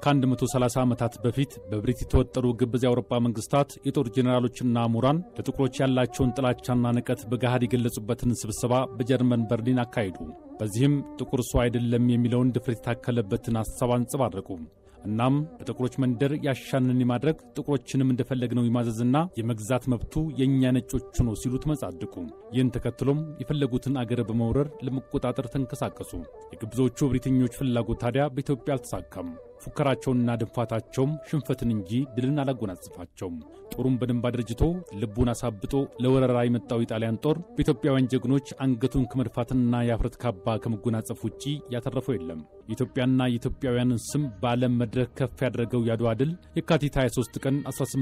ከ130 ዓመታት በፊት በብሪት የተወጠሩ ግብዝ የአውሮፓ መንግስታት የጦር ጄኔራሎችና ምሁራን ለጥቁሮች ያላቸውን ጥላቻና ንቀት በገሃድ የገለጹበትን ስብሰባ በጀርመን በርሊን አካሄዱ። በዚህም ጥቁር ሰው አይደለም የሚለውን ድፍረት የታከለበትን ሐሳብ አንጸባረቁ። እናም በጥቁሮች መንደር ያሻንን የማድረግ ጥቁሮችንም እንደፈለግነው የማዘዝና የመግዛት መብቱ የእኛ ነጮቹ ነው ሲሉ ተመጻደቁ። ይህን ተከትሎም የፈለጉትን አገር በመውረር ለመቆጣጠር ተንቀሳቀሱ። የግብዞቹ ብሪተኞች ፍላጎት ታዲያ በኢትዮጵያ አልተሳካም። ፉከራቸውንና ድንፋታቸውም ሽንፈትን እንጂ ድልን አላጎናጽፋቸውም። ጦሩን በደንብ አድርጅቶ ልቡን አሳብጦ ለወረራ የመጣው የጣሊያን ጦር በኢትዮጵያውያን ጀግኖች አንገቱን ከመድፋትና የአፍረት ካባ ከመጎናጸፍ ውጪ ያተረፈው የለም። የኢትዮጵያና የኢትዮጵያውያንን ስም በዓለም መድረክ ከፍ ያደረገው የአድዋ ድል የካቲት 23 ቀን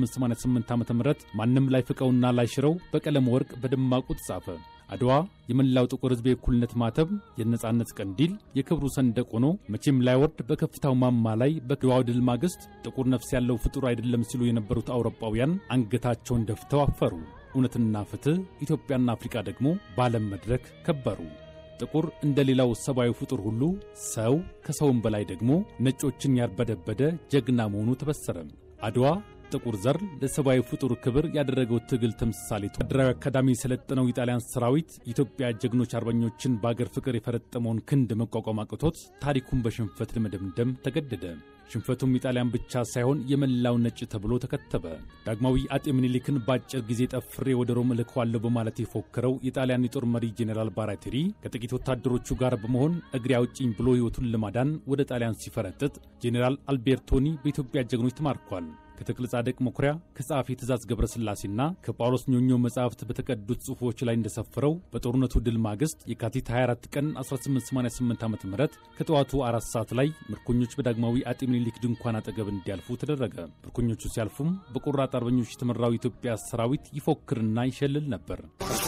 1888 ዓ ም ማንም ላይፍቀውና ላይሽረው በቀለም ወርቅ በደማቁ ተጻፈ። አድዋ የመላው ጥቁር ሕዝብ የእኩልነት ማተብ፣ የነጻነት ቀንዲል፣ የክብሩ ሰንደቅ ሆኖ መቼም ላይወርድ በከፍታው ማማ ላይ በአድዋው ድል ማግስት ጥቁር ነፍስ ያለው ፍጡር አይደለም ሲሉ የነበሩት አውሮፓውያን አንገታቸውን ደፍተው አፈሩ። እውነትና ፍትሕ፣ ኢትዮጵያና አፍሪካ ደግሞ በዓለም መድረክ ከበሩ። ጥቁር እንደ ሌላው ሰብአዊ ፍጡር ሁሉ ሰው ከሰውም በላይ ደግሞ ነጮችን ያርበደበደ ጀግና መሆኑ ተበሰረ። አድዋ ጥቁር ዘር ለሰብአዊ ፍጡር ክብር ያደረገው ትግል ተምሳሌቱ ወታደራዊ አካዳሚ የሰለጠነው የጣሊያን ሰራዊት የኢትዮጵያ ጀግኖች አርበኞችን በአገር ፍቅር የፈረጠመውን ክንድ መቋቋም አቅቶት ታሪኩን በሽንፈት ለመደምደም ተገደደ። ሽንፈቱም የጣሊያን ብቻ ሳይሆን የመላው ነጭ ተብሎ ተከተበ። ዳግማዊ አጤ ምኒልክን በአጭር ጊዜ ጠፍሬ ወደ ሮም እልከዋለሁ በማለት የፎከረው የጣሊያን የጦር መሪ ጄኔራል ባራቴሪ ከጥቂት ወታደሮቹ ጋር በመሆን እግሬ አውጪኝ ብሎ ሕይወቱን ለማዳን ወደ ጣሊያን ሲፈረጥጥ ጄኔራል አልቤርቶኒ በኢትዮጵያ ጀግኖች ተማርኳል። ከተክለ ጻድቅ መኩሪያ ከጸሐፊ ትእዛዝ ገብረስላሴና ከጳውሎስ ኞኞ መጻሕፍት በተቀዱት ጽሑፎች ላይ እንደሰፈረው በጦርነቱ ድል ማግስት የካቲት 24 ቀን 1888 ዓ ም ከጠዋቱ አራት ሰዓት ላይ ምርኮኞች በዳግማዊ አጤ ምኒልክ ድንኳን አጠገብ እንዲያልፉ ተደረገ። ምርኮኞቹ ሲያልፉም በቆራጥ አርበኞች የተመራው የኢትዮጵያ ሰራዊት ይፎክርና ይሸልል ነበር።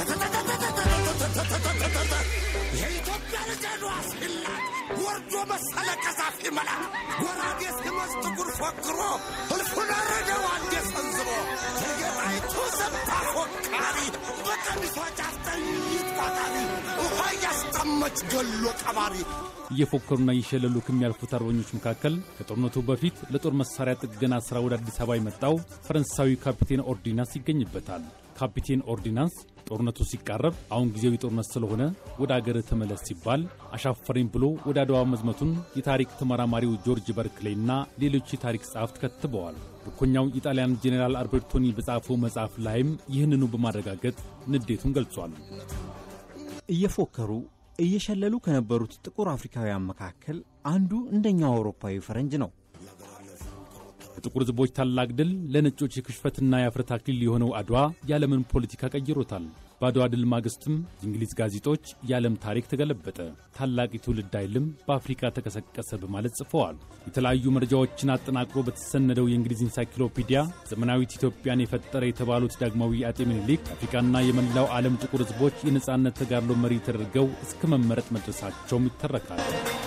የኢትዮጵያ ልጅ ሲላት ወርዶ መሰለ ቀዛፊ መላክ ወራዴ ሲመስ ጥቁር ፎክሮ እልፉን አረደው አንዴ ሰንዝሮ የጌጣይቱ ሰብታ ፎካሪ በቀሚሷ ጫፍ ጠይት ቋጣሪ ውሃ እያስጠመች ገሎ ቀባሪ እየፎከሩና እየሸለሉ ከሚያልፉት አርበኞች መካከል ከጦርነቱ በፊት ለጦር መሳሪያ ጥገና ሥራ ወደ አዲስ አበባ የመጣው ፈረንሳዊ ካፒቴን ኦርዲናንስ ይገኝበታል። ካፒቴን ኦርዲናንስ ጦርነቱ ሲቃረብ አሁን ጊዜው የጦርነት ስለሆነ ወደ አገር ተመለስ ሲባል አሻፈረኝ ብሎ ወደ አድዋ መዝመቱን የታሪክ ተመራማሪው ጆርጅ በርክሌይና ሌሎች የታሪክ ጸሐፍት ከትበዋል። ምርኮኛው የጣሊያን ጄኔራል አልቤርቶኒ በጻፈው መጽሐፍ ላይም ይህንኑ በማረጋገጥ ንዴቱን ገልጿል። እየፎከሩ እየሸለሉ ከነበሩት ጥቁር አፍሪካውያን መካከል አንዱ እንደኛው አውሮፓዊ ፈረንጅ ነው። የጥቁር ሕዝቦች ታላቅ ድል ለነጮች የክሽፈትና የአፍረት አክሊል የሆነው አድዋ የዓለምን ፖለቲካ ቀይሮታል። በአድዋ ድል ማግስትም የእንግሊዝ ጋዜጦች የዓለም ታሪክ ተገለበጠ፣ ታላቅ የትውልድ ኃይልም በአፍሪካ ተቀሰቀሰ በማለት ጽፈዋል። የተለያዩ መረጃዎችን አጠናቅሮ በተሰነደው የእንግሊዝ ኢንሳይክሎፒዲያ ዘመናዊት ኢትዮጵያን የፈጠረ የተባሉት ዳግማዊ አጤ ምኒልክ አፍሪካና የመላው ዓለም ጥቁር ሕዝቦች የነጻነት ተጋድሎ መሪ ተደርገው እስከ መመረጥ መድረሳቸውም ይተረካል።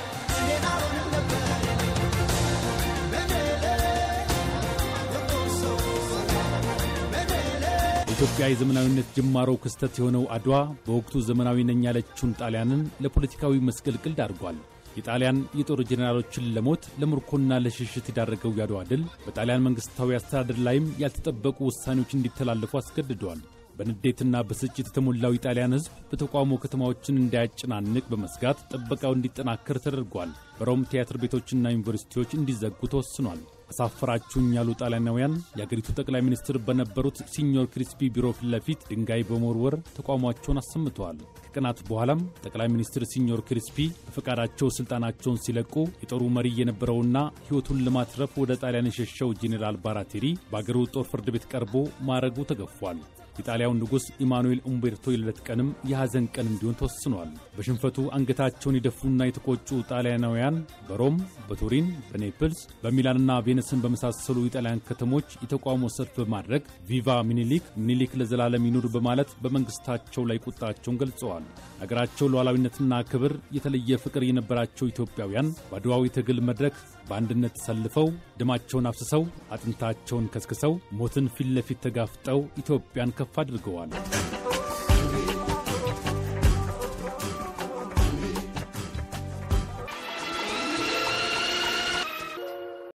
ኢትዮጵያ የዘመናዊነት ጅማሮ ክስተት የሆነው አድዋ በወቅቱ ዘመናዊ ነኝ ያለችውን ጣሊያንን ለፖለቲካዊ መስቀልቅል ዳርጓል። የጣሊያን የጦር ጄኔራሎችን ለሞት ለምርኮና ለሽሽት የዳረገው የአድዋ ድል በጣሊያን መንግሥታዊ አስተዳደር ላይም ያልተጠበቁ ውሳኔዎች እንዲተላለፉ አስገድደዋል። በንዴትና በስጭት የተሞላው የጣሊያን ሕዝብ በተቃውሞ ከተማዎችን እንዳያጨናንቅ በመስጋት ጥበቃው እንዲጠናከር ተደርጓል። በሮም ቲያትር ቤቶችና ዩኒቨርሲቲዎች እንዲዘጉ ተወስኗል። አሳፈራችሁኝ ያሉ ጣሊያናውያን የአገሪቱ ጠቅላይ ሚኒስትር በነበሩት ሲኞር ክሪስፒ ቢሮ ፊት ለፊት ድንጋይ በመወርወር ተቃውሟቸውን አሰምተዋል። ከቀናት በኋላም ጠቅላይ ሚኒስትር ሲኞር ክሪስፒ በፈቃዳቸው ስልጣናቸውን ሲለቁ የጦሩ መሪ የነበረውና ሕይወቱን ለማትረፍ ወደ ጣሊያን የሸሸው ጄኔራል ባራቴሪ በአገሩ ጦር ፍርድ ቤት ቀርቦ ማዕረጉ ተገፏል። የጣሊያው ንጉሥ ኢማኑኤል ኡምቤርቶ የልደት ቀንም የሐዘን ቀን እንዲሆን ተወስኗል። በሽንፈቱ አንገታቸውን የደፉና የተቆጩ ጣሊያናውያን በሮም፣ በቱሪን፣ በኔፕልስ፣ በሚላንና ቬነስን በመሳሰሉ የጣሊያን ከተሞች የተቃውሞ ሰልፍ በማድረግ ቪቫ ሚኒሊክ ሚኒሊክ ለዘላለም ይኑር በማለት በመንግሥታቸው ላይ ቁጣቸውን ገልጸዋል። አገራቸው ሉዓላዊነትና ክብር የተለየ ፍቅር የነበራቸው ኢትዮጵያውያን በአድዋዊ ትግል መድረክ በአንድነት ተሰልፈው ደማቸውን አፍስሰው አጥንታቸውን ከስክሰው ሞትን ፊት ለፊት ተጋፍጠው ኢትዮጵያን ከፍ አድርገዋል።